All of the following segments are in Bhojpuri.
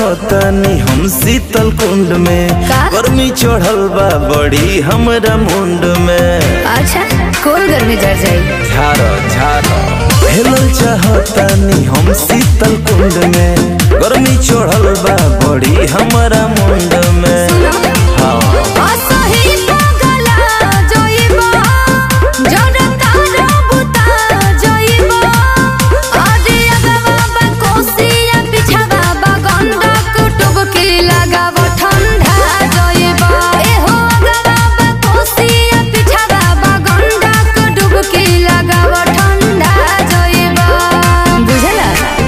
चाहतनी हम शीतल कुंड में का? गर्मी चढ़ल बा बड़ी हमरा मुंड में अच्छा कोल गर्मी जर जाई झारो झारो हेलल चाहतनी हम शीतल कुंड में गर्मी चढ़ल बा बड़ी हमरा मुंड में हाँ असही पगला जइबा जड़ता रबुता जइबा अरे अगवा बा कोसिया पिछवा बा गंडक टुबकी लगाव ठंडा जइबा एहो अगवा बा कोसिया पिछवा बा गंडक डुबकी लगाव ठंडा जइबा बुझला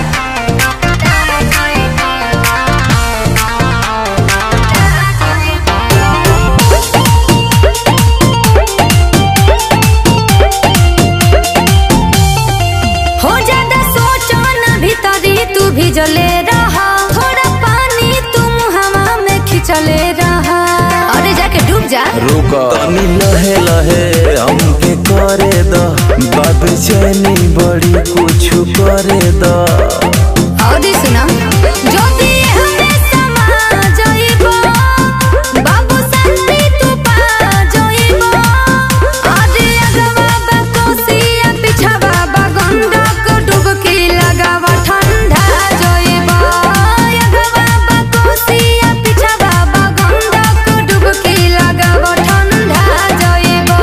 हो ज्यादा सोचो न भीतरी तू भी जले रहा थोड़ा पानी तुम हवा में खिंचले रहा अरे जाके डूब जा रुक तनी लहे लहे हमके करे द बात चैनी बड़ी कुछ करे द और सुना जो भी हमें समा जाइबो बाबू शांति तू पा जाइबो अरे अगवा बा कोसिया पिछवा बा गंडक डुबकी लगावा ठंडा जाइबो अगवा बा कोसिया पिछवा बा गंडक डुबकी लगावा ठंडा जाइबो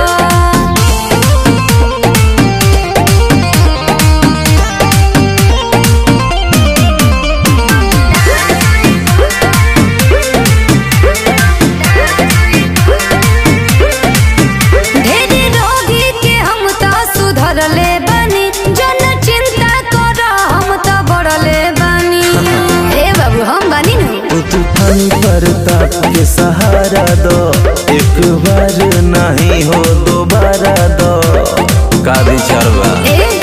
ढेरी रोगी के हम तो सुधरले बानी जन चिंता कर हम तो बढ़ले बानी ए बाबू हम बानी ना ओ तूफानी प्रताप के सहारा दो एक बार नहीं हो दोबारा दो का विचार बा ए